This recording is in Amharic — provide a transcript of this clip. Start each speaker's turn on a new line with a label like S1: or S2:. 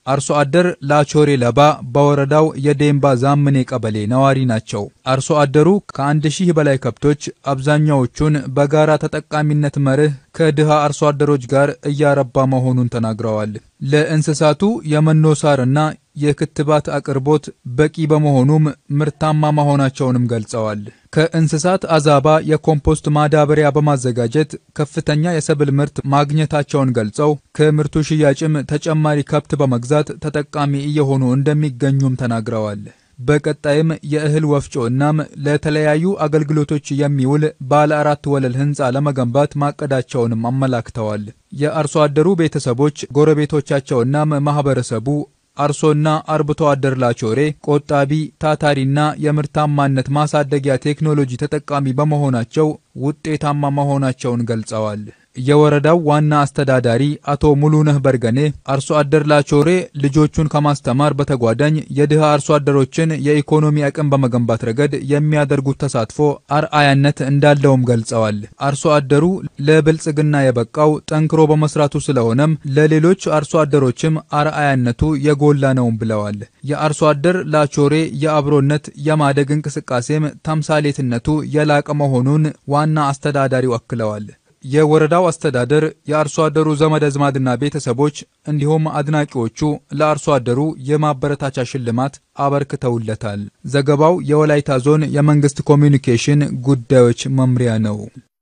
S1: አርሶ አደር ላቾሬ ለባ በወረዳው የዴምባ ዛምኔ ቀበሌ ነዋሪ ናቸው። አርሶ አደሩ ከአንድ ሺህ በላይ ከብቶች አብዛኛዎቹን በጋራ ተጠቃሚነት መርህ ከድሃ አርሶ አደሮች ጋር እያረባ መሆኑን ተናግረዋል። ለእንስሳቱ የመኖ ሳርና የክትባት አቅርቦት በቂ በመሆኑም ምርታማ መሆናቸውንም ገልጸዋል። ከእንስሳት አዛባ የኮምፖስት ማዳበሪያ በማዘጋጀት ከፍተኛ የሰብል ምርት ማግኘታቸውን ገልጸው ከምርቱ ሽያጭም ተጨማሪ ከብት በመግዛት ተጠቃሚ እየሆኑ እንደሚገኙም ተናግረዋል። በቀጣይም የእህል ወፍጮ እናም ለተለያዩ አገልግሎቶች የሚውል ባለ አራት ወለል ህንፃ ለመገንባት ማቀዳቸውንም አመላክተዋል። የአርሶ አደሩ ቤተሰቦች፣ ጎረቤቶቻቸውናም ማህበረሰቡ አርሶና አርብቶ አደር ላቾሬ ቆጣቢ፣ ታታሪና የምርታማነት ማሳደጊያ ቴክኖሎጂ ተጠቃሚ በመሆናቸው ውጤታማ መሆናቸውን ገልጸዋል። የወረዳው ዋና አስተዳዳሪ አቶ ሙሉነህ በርገኔ አርሶ አደር ላቾሬ ልጆቹን ከማስተማር በተጓዳኝ የድሃ አርሶ አደሮችን የኢኮኖሚ አቅም በመገንባት ረገድ የሚያደርጉት ተሳትፎ አርአያነት እንዳለውም ገልጸዋል። አርሶ አደሩ ለብልጽግና የበቃው ጠንክሮ በመስራቱ ስለሆነም ለሌሎች አርሶ አደሮችም አርአያነቱ የጎላ ነውም ብለዋል። የአርሶ አደር ላቾሬ የአብሮነት የማደግ እንቅስቃሴም ተምሳሌትነቱ የላቀ መሆኑን ዋና አስተዳዳሪው አክለዋል። የወረዳው አስተዳደር የአርሶ አደሩ ዘመድ አዝማድና ቤተሰቦች እንዲሁም አድናቂዎቹ ለአርሶ አደሩ የማበረታቻ ሽልማት አበርክተውለታል። ዘገባው የወላይታ ዞን የመንግስት ኮሚዩኒኬሽን ጉዳዮች መምሪያ ነው።